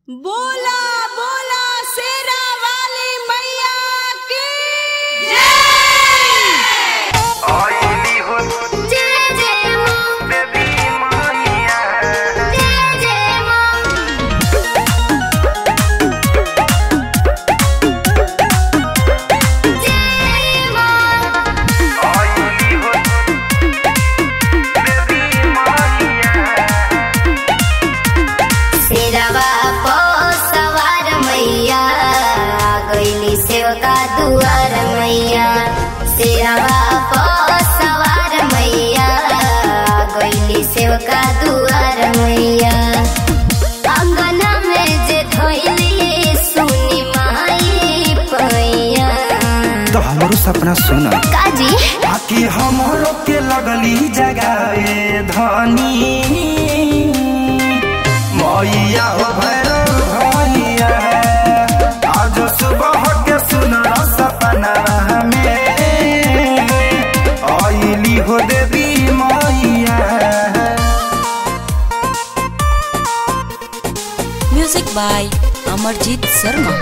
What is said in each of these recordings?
बोला बोला शेरा वाली मैया की आईली हो जय जय मां बेबी माहिया जय जय मां जय मां आईली हो बेबी माहिया सिरवा पो सवार मैया गईली सेवका दुआर मैया सिरवा पो सवार मैया गईली सेवका दुआर मैया अंगना में जे धोइली सुनी माई पैया तो हमरो सपना सुन काजी आके हमरो के लगली जगाए धनी मैया हो भैरव भैया आज सुबह के सुन सपना में आईली हो देवी मैया म्यूजिक बाय अमरजीत शर्मा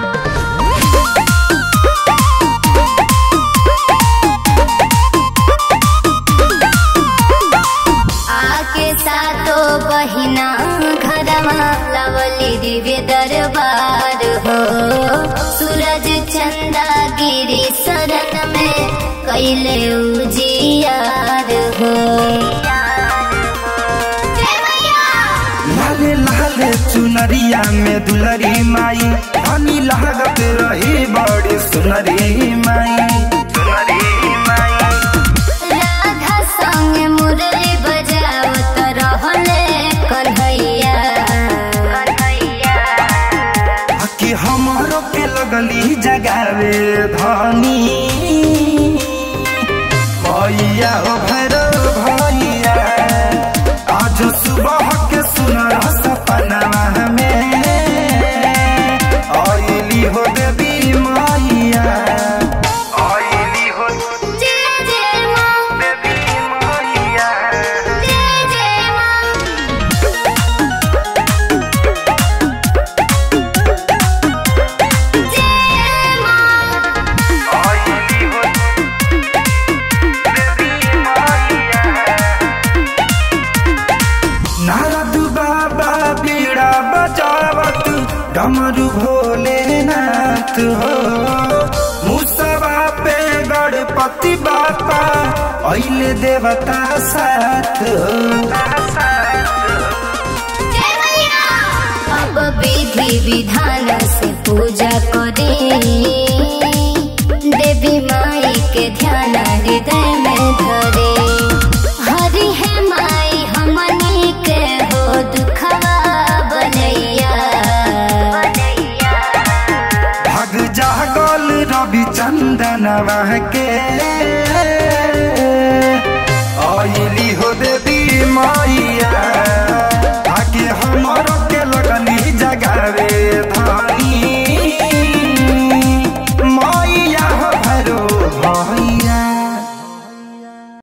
आके सातो बहिना घरमा लवली दिव्य दरबार हो सूरज चंदा गिरी शरण में कैले उजियार हो जय मैया लाले लाले चुनरिया में दुलरी माई धनी लागत रही बड़ी सुनरी माई सुनरी माई राधा संग मुरली बजावत रहले कन्हैया कि हमरो के लगली जगावे धनी भैया हो भैरव भैया आज सुबह के सुनर सपना में आईली हो देवी मैया आईली हो जय जय मां बेबी माहिया जय जय मां जय मां आईली हो बेबी माहिया नारद बाबा बीड़ा बजावत डमरू भोलेनाथ हो मुसवा पे गणपति बापा अइले देवता साथ हो जय मैया अब विधि विधान से पूजा करी देवी माई के ध्यान हृदय में धरे हरि है माई हमनी के हो दुखवा बनैया भग जागल रवि चंदन के